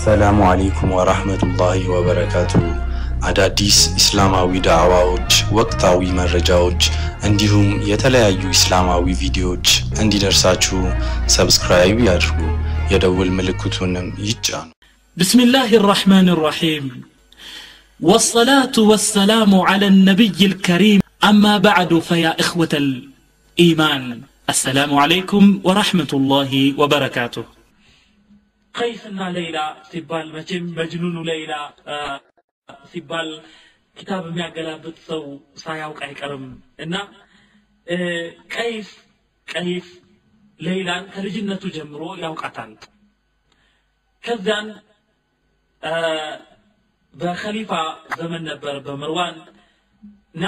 አሰላሙ አሌይኩም ወራህመቱላሂ ወበረካቱ። አዳዲስ ኢስላማዊ ዳዕዋዎች፣ ወቅታዊ መረጃዎች እንዲሁም የተለያዩ ኢስላማዊ ቪዲዮዎች እንዲደርሳችሁ ሰብስክራይብ ያድርጉ፣ የደውል ምልክቱንም ይጫኑ። بسم الله الرحمن الرحيم والصلاة والسلام على النبي الكريم أما بعد فيا إخوة الإيمان السلام عليكم ورحمة الله وبركاته قيسنا ليلى سبال مجم مجنون ليلى آه سبال كتاب የሚያገላብጥ ሰው ሳያውቅ አይቀርም እና ቀይስ ቀይስ ሌይላን ከልጅነቱ ጀምሮ ያውቃታል ከዚያን በኸሊፋ ዘመን ነበር በምርዋን እና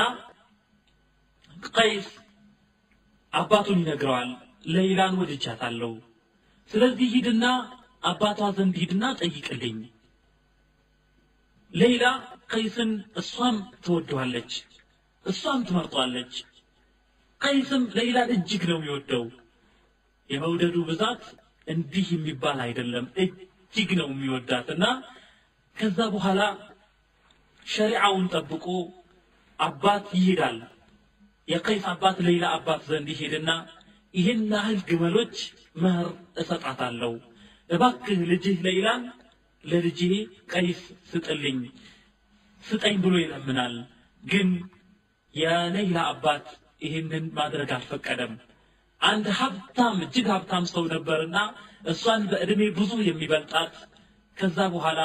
ቀይስ አባቱን ይነግረዋል ሌይላን ወድጃታለሁ ስለዚህ ሂድና አባቷ ዘንድ ሂድና ጠይቅልኝ ሌይላ ቀይስን እሷም ትወደዋለች እሷም ትመርጧለች ቀይስም ሌይላን እጅግ ነው የሚወደው የመውደዱ ብዛት እንዲህ የሚባል አይደለም እጅግ ነው የሚወዳት እና ከዛ በኋላ ሸሪዓውን ጠብቆ አባት ይሄዳል የቀይስ አባት ሌላ አባት ዘንድ ይሄድና ይህን ያህል ግመሎች መህር እሰጣታለሁ እባክህ ልጅህ ሌላን ለልጄ ቀይስ ስጥልኝ ስጠኝ ብሎ ይለምናል ግን የሌላ አባት ይህንን ማድረግ አልፈቀደም አንድ ሀብታም እጅግ ሀብታም ሰው ነበርና እሷን በዕድሜ ብዙ የሚበልጣት ከዛ በኋላ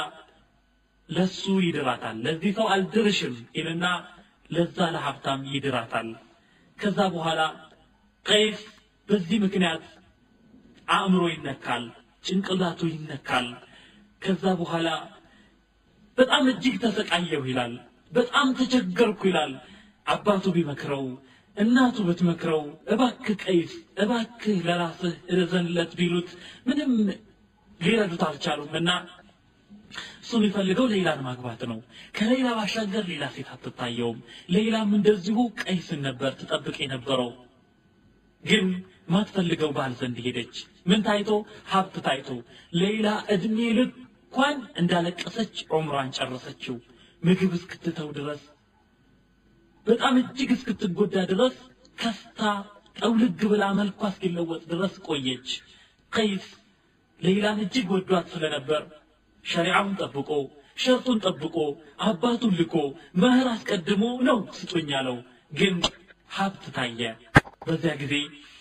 ለሱ ይድራታል ለዚህ ሰው አልድርሽም ይልና ለዛ ለሀብታም ይድራታል ከዛ በኋላ ቀይስ በዚህ ምክንያት አእምሮ ይነካል ጭንቅላቱ ይነካል ከዛ በኋላ በጣም እጅግ ተሰቃየሁ ይላል በጣም ተቸገርኩ ይላል አባቱ ቢመክረው እናቱ ብትመክረው እባክህ ቀይስ እባክህ ለራስህ እዘንለት ቢሉት ምንም ሊረዱት አልቻሉም እና እሱ የሚፈልገው ሌላን ማግባት ነው ከሌላ ባሻገር ሌላ ሴት አትታየውም ሌላም እንደዚሁ ቀይስን ነበር ትጠብቅ የነበረው ግን ማትፈልገው ባል ዘንድ ሄደች ምን ታይቶ ሀብት ታይቶ ሌላ እድሜ ልኳን እንዳለቀሰች ዑምሯን ጨረሰችው ምግብ እስክትተው ድረስ በጣም እጅግ እስክትጎዳ ድረስ ከስታ ጠውልግ ብላ መልኳ እስኪለወጥ ድረስ ቆየች ቀይስ ሌላን እጅግ ወዷት ስለነበር ሸሪዓውን ጠብቆ ሸርጡን ጠብቆ አባቱን ልኮ መህር አስቀድሞ ነው ስጡኝ ያለው ግን ሀብት ታየ በዚያ ጊዜ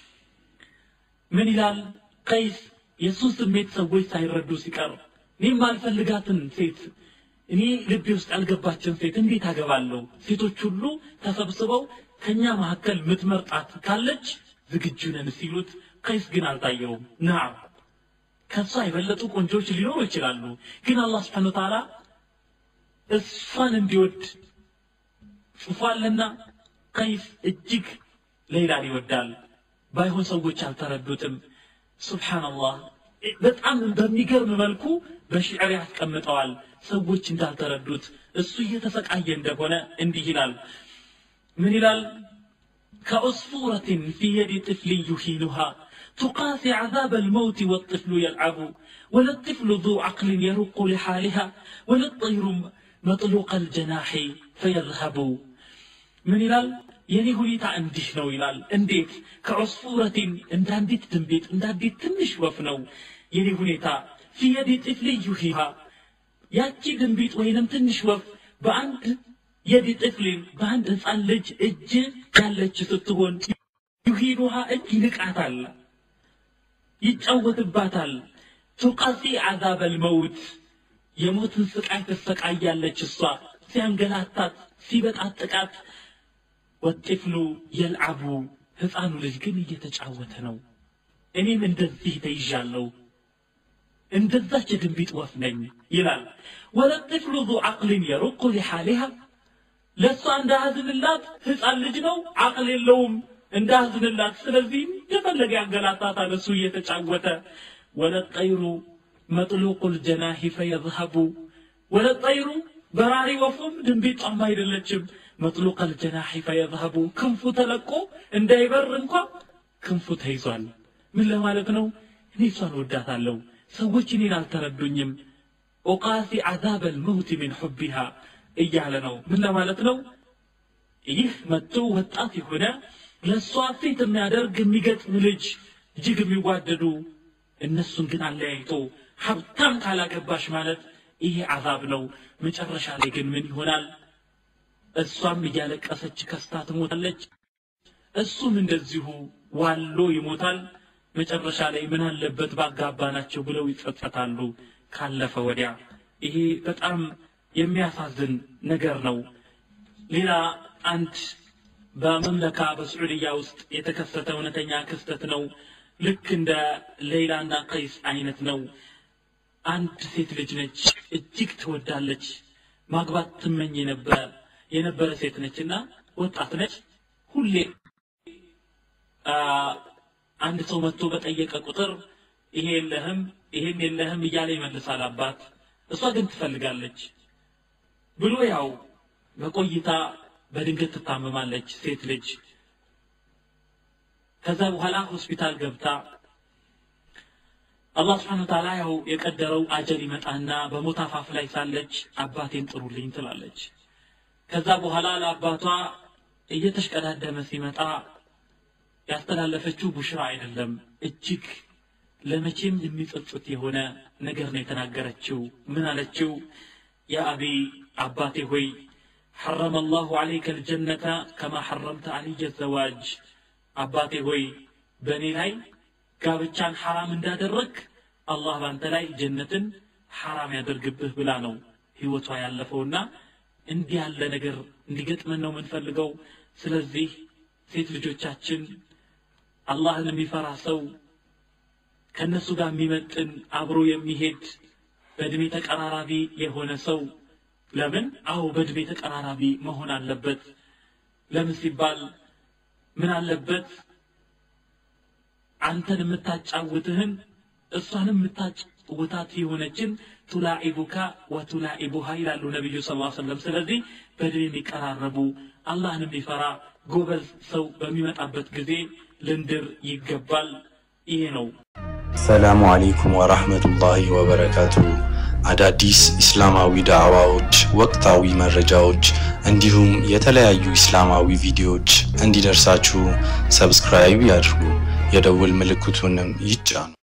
ምን ይላል ቀይስ የእሱን ስሜት ሰዎች ሳይረዱ ሲቀር እኔም አልፈልጋትን ሴት እኔ ልቤ ውስጥ ያልገባችን ሴት እንዴት አገባለሁ ሴቶች ሁሉ ተሰብስበው ከኛ መካከል ምትመርጣት ካለች ዝግጁ ነን ሲሉት ቀይስ ግን አልታየውም ናም ከእሷ የበለጡ ቆንጆች ሊኖሩ ይችላሉ ግን አላህ ስብሓን ተዓላ እሷን እንዲወድ ጽፏልና ቀይስ እጅግ ሌላን ይወዳል ባይሆን ሰዎች አልተረዱትም ሱብሓንላህ በጣም በሚገርም መልኩ በሽዕር ያስቀምጠዋል ሰዎች እንዳልተረዱት እሱ እየተሰቃየ እንደሆነ እንዲህ ይላል ምን ይላል ከዑስፉረትን ፊ የድ ጥፍል ዩሂኑሃ تقاسي عذاب الموت والطفل يلعب ولا الطفل ذو عقل يرق لحالها ولا الطير مطلوق الجناح فيذهب من ይላል የኔ ሁኔታ እንዲህ ነው ይላል እንዴት ከዑስፉረቲን እንደ አንዲት ድንቤት እንደ አንዲት ትንሽ ወፍ ነው የኔ ሁኔታ ፊየዲ ጥፍል ዩሂሃ ያቺ ድንቢጥ ወይንም ትንሽ ወፍ በአንድ የዲ ጥፍሊን በአንድ ህፃን ልጅ እጅ ያለች ስትሆን ዩሂኑሃ እጅ ይንቃታል ይጫወትባታል ቱቀሲ አዛበ ልመውት የሞትን ስቃይ ትሰቃያለች እሷ ሲያንገላታት ሲበጣጥቃት ወጥፍሉ የልዓቡ ህፃኑ ልጅ ግን እየተጫወተ ነው እኔም እንደዚህ ተይዣለሁ እንደዛች የድንቢጥ ወፍ ነኝ ይላል ወለጥፍሉ ዙ ዓቅልን የሩቁ ሊሓሊሃ ለእሷ እንዳያዝንላት ህፃን ልጅ ነው አቅል የለውም እንዳያዝንላት ስለዚህ እንደፈለገ ያንገላታታል እሱ እየተጫወተ ወለጠይሩ መጥሉቁ ልጀናሂ ፈየዝሀቡ ወለጠይሩ በራሪ ወፉም ድንቢጧም አይደለችም መጥሉቅ አልጀናሒ ፈየዝሀቡ ክንፉ ተለቆ እንዳይበር እንኳ ክንፉ ተይዟል ምን ለማለት ነው እኔ እሷን ወዳታለሁ ሰዎች እኔን አልተረዱኝም ኦቃሲ ዓዛብ ልመውት ሚን ሑቢሃ እያለ ነው ምን ለማለት ነው ይህ መጥቶ ወጣት የሆነ ለእሷ ፊት የሚያደርግ የሚገጥም ልጅ እጅግ የሚዋደዱ እነሱን ግን አለያይቶ ሀብታም ካላገባሽ ማለት ይሄ አዛብ ነው መጨረሻ ላይ ግን ምን ይሆናል እሷም እያለቀሰች ከስታ ትሞታለች እሱም እንደዚሁ ዋሎ ይሞታል መጨረሻ ላይ ምን አለበት ባጋባ ናቸው ብለው ይጸጸታሉ ካለፈ ወዲያ ይሄ በጣም የሚያሳዝን ነገር ነው ሌላ አንድ በመምለካ በስዑድያ ውስጥ የተከሰተ እውነተኛ ክስተት ነው ልክ እንደ ሌላና ቀይስ አይነት ነው አንድ ሴት ልጅ ነች እጅግ ትወዳለች ማግባት ትመኝ የነበረ የነበረ ሴት ነች እና ወጣት ነች ሁሌ አንድ ሰው መጥቶ በጠየቀ ቁጥር ይሄ የለህም ይሄም የለህም እያለ ይመልሳል አባት እሷ ግን ትፈልጋለች ብሎ ያው በቆይታ በድንገት ትታመማለች ሴት ልጅ ከዛ በኋላ ሆስፒታል ገብታ አላህ ስብሓን ታላ ያው የቀደረው አጀል ይመጣና በሞት አፋፍ ላይ ሳለች አባቴን ጥሩልኝ ትላለች ከዛ በኋላ ለአባቷ እየተሽቀዳደመ ሲመጣ ያስተላለፈችው ቡሽራ አይደለም እጅግ ለመቼም የሚጸጽት የሆነ ነገር ነው የተናገረችው ምን አለችው ያ አቢ አባቴ ሆይ حرم الله عليك الجنة كما حرمت علي الزواج አባቴ ሆይ በእኔ ላይ ጋብቻን ሐራም እንዳደረግ አላህ ባንተ ላይ ጀነትን ሐራም ያደርግብህ ብላ ነው ህይወቷ ያለፈውና እንዲህ ያለ ነገር እንዲገጥመን ነው የምንፈልገው ስለዚህ ሴት ልጆቻችን አላህን የሚፈራ ሰው ከእነሱ ጋር የሚመጥን አብሮ የሚሄድ በእድሜ ተቀራራቢ የሆነ ሰው ለምን አዎ በእድሜ ተቀራራቢ መሆን አለበት ለምን ሲባል ምን አለበት አንተን የምታጫውትህን እሷንም የምታጫውታት የሆነችን ቱላኢቡካ ወቱላኢቡሃ ይላሉ ነቢዩ ስ ሰለም ስለዚህ በድን የሚቀራረቡ አላህን የሚፈራ ጎበዝ ሰው በሚመጣበት ጊዜ ልንድር ይገባል ይሄ ነው ሰላሙ አለይኩም ወራህመቱላሂ ወበረካቱ አዳዲስ እስላማዊ ዳዕዋዎች ወቅታዊ መረጃዎች እንዲሁም የተለያዩ እስላማዊ ቪዲዮዎች እንዲደርሳችሁ ሰብስክራይብ ያድርጉ የደውል ምልክቱንም ይጫኑ